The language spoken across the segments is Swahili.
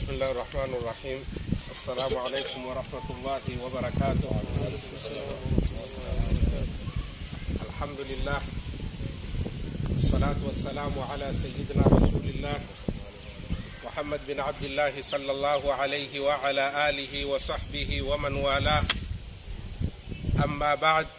بسم الله الرحمن الرحيم السلام عليكم ورحمة الله وبركاته الحمد لله والصلاة والسلام على سيدنا رسول الله محمد بن عبد الله صلى الله عليه وعلى آله وصحبه ومن والاه أما بعد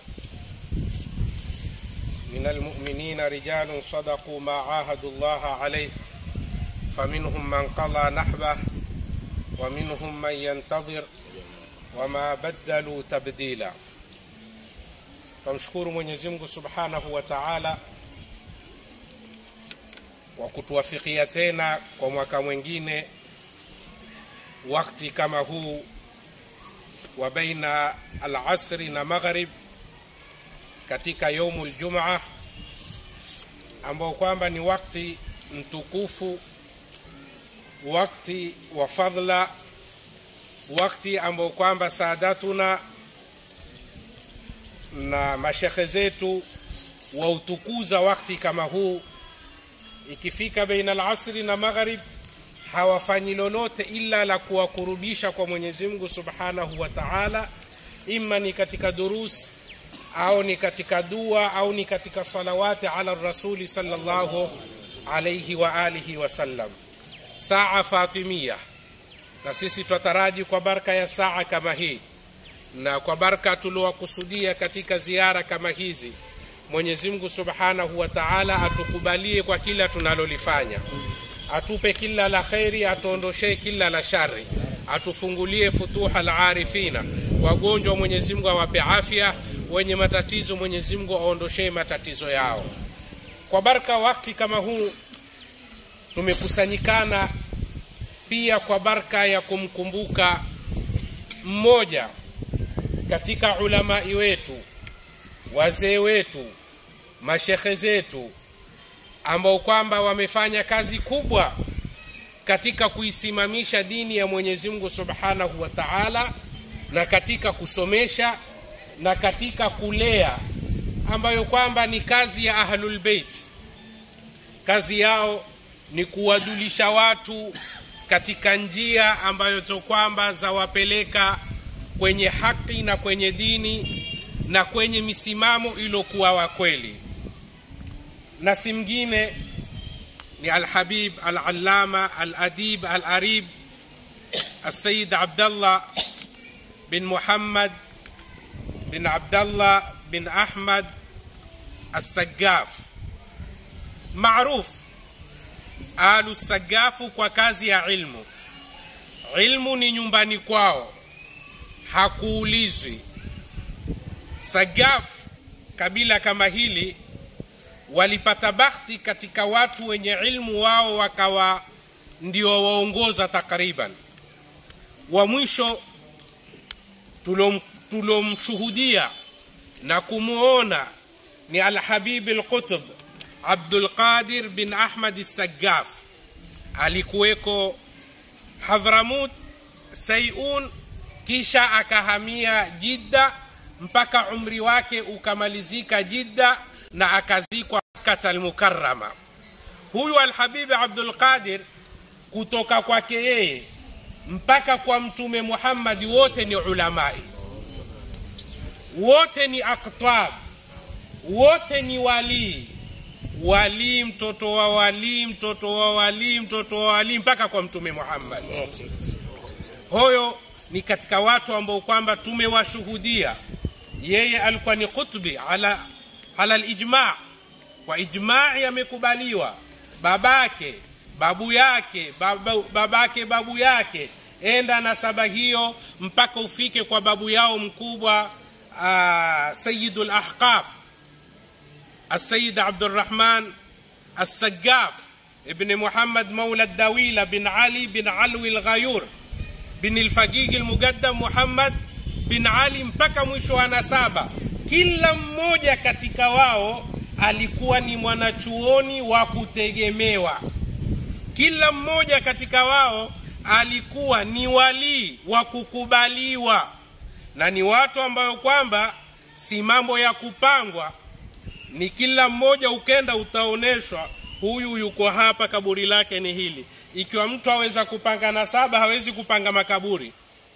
من المؤمنين رجال صدقوا ما عاهدوا الله عليه فمنهم من قضى نحبه ومنهم من ينتظر وما بدلوا تبديلا Tumshukuru Mwenyezi Mungu Subhanahu wa Ta'ala wa kutuwafikia tena kwa mwaka mwingine wakati kama huu wa baina al-asri na maghrib katika yaumul jumaa ambao kwamba ni wakati mtukufu wakati wa fadhla wakati ambao kwamba saadatuna na mashekhe zetu wautukuza wakati kama huu ikifika baina alasri na magharib hawafanyi lolote ila la kuwakurubisha kwa Mwenyezi Mungu Subhanahu wa Ta'ala imma ni katika durus au ni katika dua au ni katika salawati ala rasuli sallallahu alayhi wa alihi wasallam saa fatimia na sisi twataraji kwa baraka ya saa kama hii na kwa baraka tuliowakusudia katika ziara kama hizi Mwenyezi Mungu Subhanahu wa Ta'ala atukubalie kwa kila tunalolifanya atupe kila la kheri atuondoshee kila la shari atufungulie futuha al-arifina wagonjwa Mwenyezi Mungu awape afya wenye matatizo Mwenyezi Mungu aondoshee matatizo yao kwa baraka wakati kama huu tumekusanyikana pia kwa baraka ya kumkumbuka mmoja katika ulamai wetu wazee wetu mashekhe zetu ambao kwamba wamefanya kazi kubwa katika kuisimamisha dini ya Mwenyezi Mungu Subhanahu wa Ta'ala na katika kusomesha na katika kulea ambayo kwamba ni kazi ya Ahlul Bait kazi yao ni kuwajulisha watu katika njia ambayo kwamba zawapeleka kwenye haki na kwenye dini na kwenye misimamo iliyokuwa wa kweli na si mngine ni alhabib alalama aladib alarib السيد عبد الله بن محمد بن عبد الله بن أحمد السقاف معروف alu sagafu kwa kazi ya ilmu ilmu ni nyumbani kwao hakuulizwi sagaf kabila kama hili walipata bahati katika watu wenye ilmu wao wakawa ndio waongoza takriban wa mwisho tulom, tulomshuhudia na kumuona ni alhabib alqutb Abdul Qadir bin Ahmad Sagaf alikuweko Hadhramut Sayun, kisha akahamia Jidda mpaka umri wake ukamalizika Jidda na akazikwa Makkah al-Mukarrama. Huyu Alhabibi Abdul Qadir kutoka kwake yeye mpaka kwa Mtume Muhammad wote ni ulamai, wote ni aqtab, wote ni walii walii mtoto wa walii mtoto wa walii mtoto wa walii mpaka kwa mtume Muhammad. Huyo ni katika watu ambao kwamba tumewashuhudia. Yeye alikuwa ni kutbi ala ala alijma, kwa ijma'i amekubaliwa. Babake babu yake baba, babake babu yake, enda na saba hiyo mpaka ufike kwa babu yao mkubwa uh, Sayyidul Ahqaf السيد عبد الرحمن السقاف ابن محمد مولى الدويلة بن علي بن علوي الغيور بن الفقيق المقدم محمد bin Ali mpaka mwisho wa nasaba. Kila mmoja katika wao alikuwa ni mwanachuoni wa kutegemewa. Kila mmoja katika wao alikuwa ni walii wa kukubaliwa, na ni watu ambayo kwamba si mambo ya kupangwa, ni kila mmoja ukenda utaoneshwa huyu yuko hapa, kaburi lake ni hili, ikiwa mtu aweza kupanga nasaba hawezi kupanga makaburi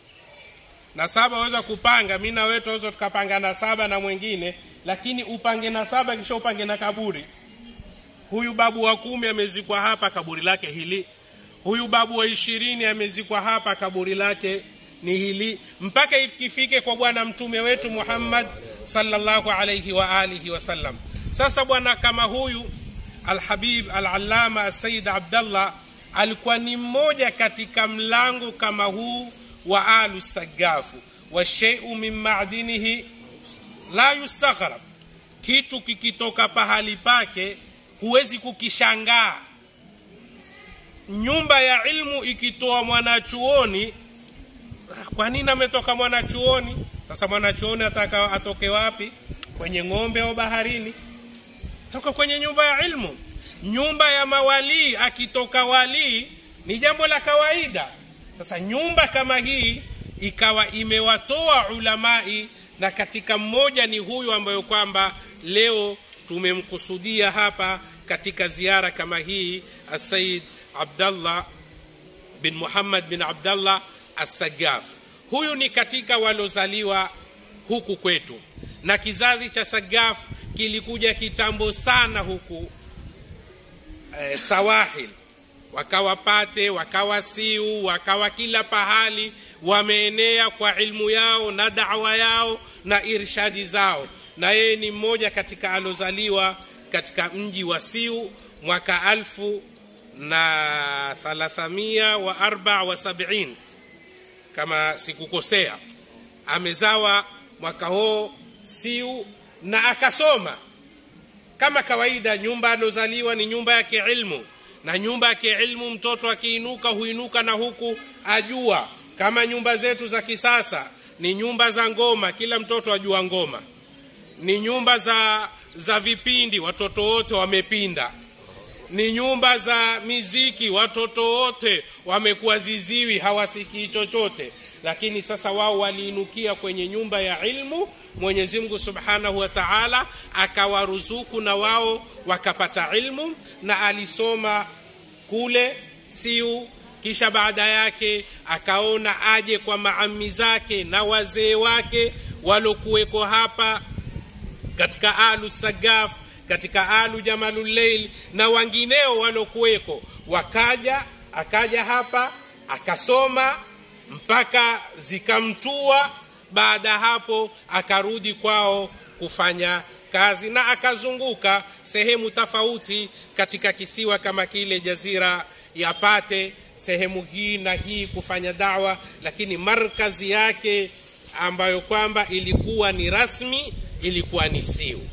nasaba aweza kupanga mi na wewe tunaweza tukapanga nasaba na mwingine lakini upange nasaba kisha upange na kaburi huyu babu wa kumi amezikwa hapa kaburi lake hili huyu babu wa ishirini amezikwa hapa kaburi lake ni hili mpaka ikifike kwa bwana mtume wetu muhammad sallallahu alaihi wa alihi wasallam sasa bwana kama huyu alhabib alalama asayid abdallah alikuwa ni mmoja katika mlango kama huu wa alu sagafu washeiu min madinihi la yustaghrab kitu kikitoka pahali pake huwezi kukishangaa nyumba ya ilmu ikitoa mwanachuoni kwa nini ametoka mwanachuoni sasa mwanachuoni ataka atoke wapi kwenye ng'ombe au baharini toka kwenye nyumba ya ilmu nyumba ya mawalii akitoka walii ni jambo la kawaida sasa nyumba kama hii ikawa imewatoa ulamai na katika mmoja ni huyu ambayo kwamba leo tumemkusudia hapa katika ziara kama hii asayid abdallah bin muhammad bin abdallah assagaf huyu ni katika walozaliwa huku kwetu na kizazi cha sagaf kilikuja kitambo sana huku eh, sawahil wakawa pate wakawa siu wakawa kila pahali wameenea kwa ilmu yao na dawa yao na irshadi zao na yeye ni mmoja katika alozaliwa katika mji wa siu mwaka alfu na thalathamia wa arba wa sabiin kama sikukosea amezawa mwaka huo siu na akasoma kama kawaida nyumba alozaliwa ni nyumba yake ilmu na nyumba yake ilmu mtoto akiinuka huinuka na huku ajua kama nyumba zetu za kisasa ni nyumba za ngoma kila mtoto ajua ngoma ni nyumba za za vipindi watoto wote wamepinda ni nyumba za miziki watoto wote wamekuwa ziziwi hawasikii chochote lakini sasa wao waliinukia kwenye nyumba ya ilmu mwenyezi mungu subhanahu wa taala akawaruzuku na wao wakapata ilmu na alisoma kule siu kisha baada yake akaona aje kwa maami zake na wazee wake walokuweko hapa katika alu sagaf katika alu jamalulleil na wengineo walokuweko wakaja akaja hapa akasoma mpaka zikamtua baada hapo akarudi kwao kufanya kazi na akazunguka sehemu tofauti katika kisiwa kama kile jazira ya pate sehemu hii na hii kufanya dawa lakini markazi yake ambayo kwamba ilikuwa ni rasmi ilikuwa ni siu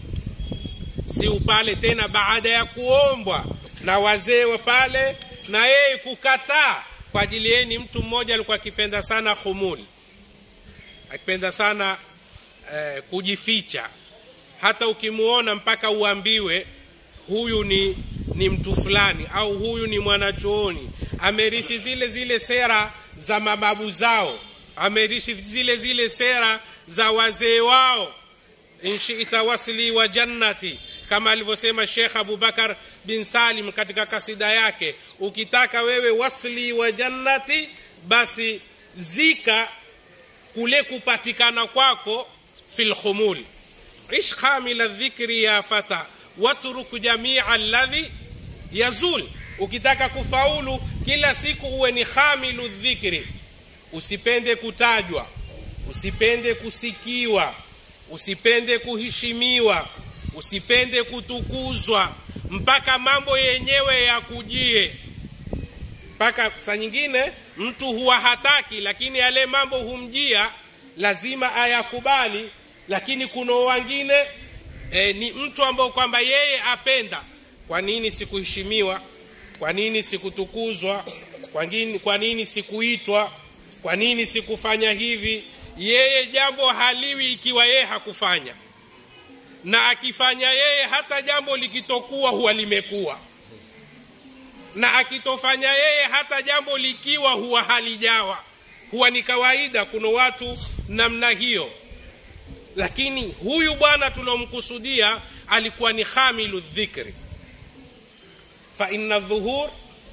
siu pale tena baada ya kuombwa na wazee wa pale na yeye kukataa kwa ajili yeye ni mtu mmoja alikuwa akipenda sana khumuli akipenda sana eh, kujificha hata ukimuona mpaka uambiwe huyu ni ni mtu fulani au huyu ni mwanachuoni amerithi zile zile sera za mababu zao amerithi zile zile sera za wazee wao inshita wasli wa jannati kama alivyosema Sheikh Abubakar bin Salim katika kasida yake ukitaka wewe wasli wa jannati basi zika kule kupatikana kwako fil khumul ish khamila dhikri ya fata watruk jamia alladhi yazul ukitaka kufaulu kila siku uwe ni khamilu dhikri usipende kutajwa usipende kusikiwa usipende kuheshimiwa usipende kutukuzwa mpaka mambo yenyewe yakujie mpaka saa nyingine mtu huwa hataki lakini yale mambo humjia lazima ayakubali lakini kuna wengine e, ni mtu ambao kwamba yeye apenda kwa nini sikuheshimiwa kwa nini sikutukuzwa kwa nini, kwa nini sikuitwa kwa nini sikufanya hivi yeye jambo haliwi ikiwa yeye hakufanya na akifanya yeye hata jambo likitokuwa huwa limekuwa na akitofanya yeye hata jambo likiwa huwa halijawa huwa ni kawaida kuna watu namna hiyo lakini huyu bwana tunaomkusudia alikuwa ni khamilu dhikri fa inna dhuhur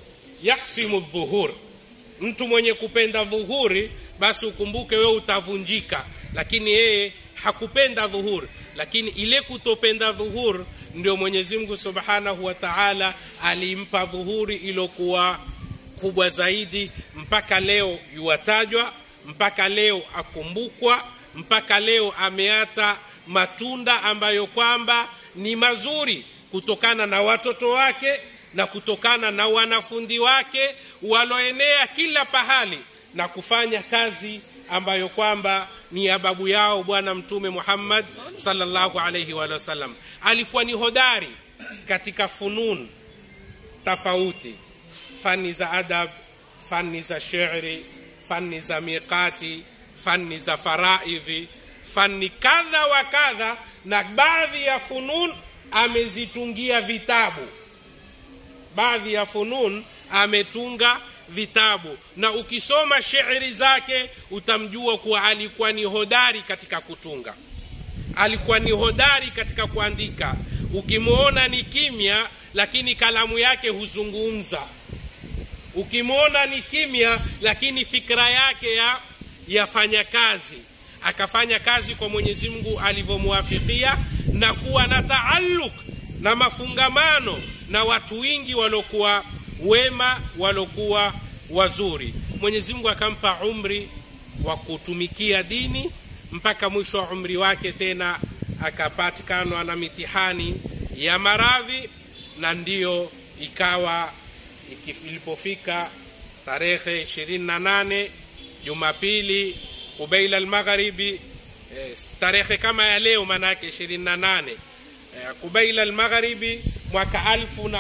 yaksimu dhuhur mtu mwenye kupenda dhuhuri basi ukumbuke wewe utavunjika lakini yeye hakupenda dhuhur lakini ile kutopenda dhuhur ndio mwenyezi mungu subhanahu wa taala alimpa dhuhuri ilokuwa kubwa zaidi mpaka leo yuwatajwa mpaka leo akumbukwa mpaka leo ameata matunda ambayo kwamba ni mazuri kutokana na watoto wake na kutokana na wanafundi wake waloenea kila pahali na kufanya kazi ambayo kwamba ni ya babu yao bwana mtume Muhammad sallallahu alayhi wa sallam alikuwa ni hodari katika funun tofauti fani za adab fani za shairi fani za miqati fani za faraidhi fani kadha wa kadha na baadhi ya funun amezitungia vitabu baadhi ya funun ametunga vitabu na ukisoma shairi zake utamjua kuwa alikuwa ni hodari katika kutunga alikuwa ni hodari katika kuandika ukimwona ni kimya lakini kalamu yake huzungumza ukimwona ni kimya lakini fikra yake ya yafanya kazi akafanya kazi kwa mwenyezi mungu alivyomwafikia na kuwa na taaluk na mafungamano na watu wingi waliokuwa wema waliokuwa wazuri mwenyezi mungu akampa umri wa kutumikia dini mpaka mwisho wa umri wake tena akapatikanwa na mitihani ya maradhi na ndiyo ikawa ilipofika tarehe 28 jumapili kubaila almagharibi eh, tarehe kama ya leo manake 28 eh, kubaila almagharibi mwaka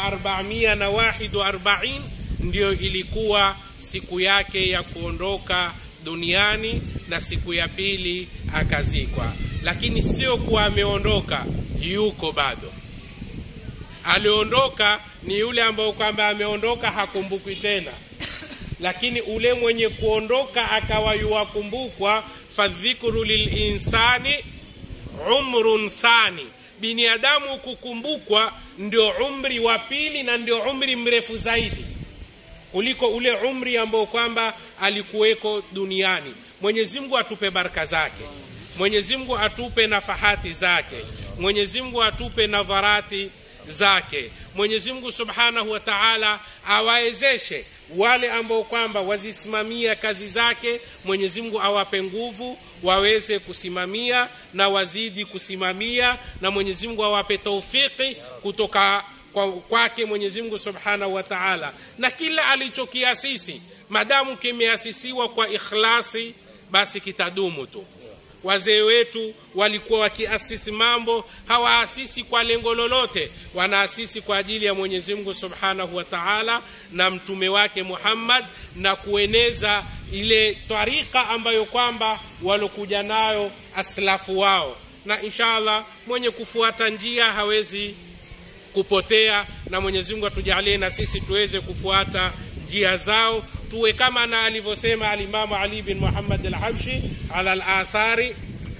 1441 ndiyo ilikuwa siku yake ya kuondoka duniani na siku ya pili akazikwa lakini sio kuwa ameondoka yuko bado aliondoka ni yule ambao kwamba ameondoka hakumbukwi tena lakini ule mwenye kuondoka akawa yuwakumbukwa fadhikru lilinsani umrun thani binadamu kukumbukwa ndio umri wa pili na ndio umri mrefu zaidi kuliko ule umri ambao kwamba alikuweko duniani mwenyezi mungu atupe baraka zake mwenyezi mungu atupe nafahati zake mwenyezi mungu atupe nadharati zake mwenyezi mungu subhanahu wa taala awawezeshe wale ambao kwamba wazisimamia kazi zake mwenyezi mungu awape nguvu waweze kusimamia na wazidi kusimamia na mwenyezi mungu awape taufiki kutoka kwake kwa mwenyezi mungu subhanahu wa taala na kila alichokiasisi madamu kimeasisiwa kwa ikhlasi basi kitadumu tu wazee wetu walikuwa wakiasisi mambo hawaasisi kwa lengo lolote wanaasisi kwa ajili ya mwenyezi mungu subhanahu wa taala na mtume wake muhammad na kueneza ile tarika ambayo kwamba walokuja nayo aslafu wao na inshallah mwenye kufuata njia hawezi kupotea na mwenyezi mungu atujalie na sisi tuweze kufuata njia zao tuwe kama na alivyosema alimamu ali bin muhammad alhabshi ala alathari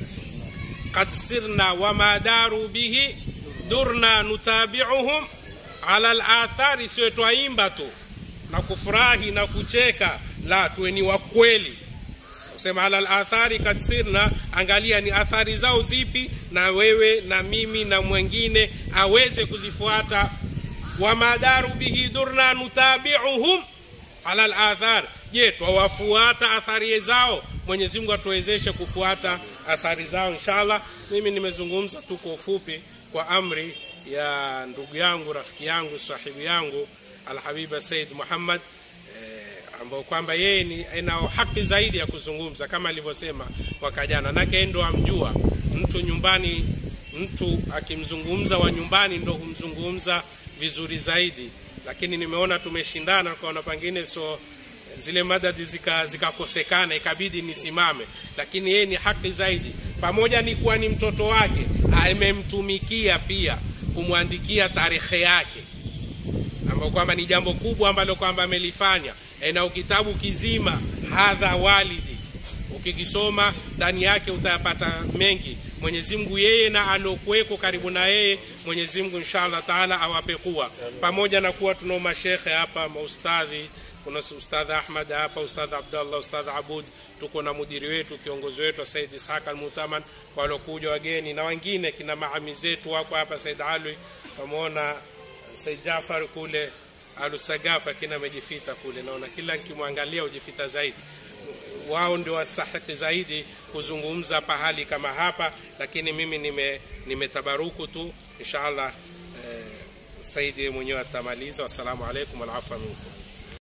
qad sirna wama daru bihi durna nutabiuhum ala alathari siwe twaimba tu na kufurahi na kucheka la tuwe ni wakweli kusema ala alathari kad sirna angalia ni athari zao zipi na wewe na mimi na mwengine aweze kuzifuata wamadaru bihi durna nutabiuhum ala alathar je twawafuata athari zao mwenyezi mungu atuwezeshe kufuata athari zao inshallah mimi nimezungumza tu kwa ufupi kwa amri ya ndugu yangu rafiki yangu sahibu yangu alhabiba said muhammad eh, ambao kwamba yeye ni anao haki zaidi ya kuzungumza kama alivyosema mwaka jana nake ndo amjua mtu nyumbani mtu akimzungumza wa nyumbani ndo humzungumza vizuri zaidi lakini nimeona tumeshindana kaona pengine so zile madadi zikakosekana zika ikabidi nisimame lakini yeye ni haki zaidi pamoja ni kuwa ni mtoto wake amemtumikia pia kumwandikia tarehe yake ambao kwamba ni jambo kubwa ambalo kwamba amelifanya e, na kitabu kizima hadha walidi ukikisoma ndani yake utayapata mengi mwenyezi mungu yeye na aliokuweko karibu na yeye mwenyezi mungu inshallah taala awape kuwa pamoja na kuwa tunao mashekhe hapa maustadhi kuna ustadh ahmad hapa ustadh abdallah ustadh abud tuko na mudiri wetu kiongozi wetu said ishaq almutaman kwa waliokuja wageni na wengine kina maami zetu wako hapa said alwi pameona said jafar kule alusagafa kina amejifita kule naona kila nkimwangalia ujifita zaidi wao ndio wastahiki zaidi kuzungumza pahali kama hapa lakini mimi nime nimetabaruku tu inshallah eh, saidi mwenyewe atamaliza wassalamu alaikum walafa minkum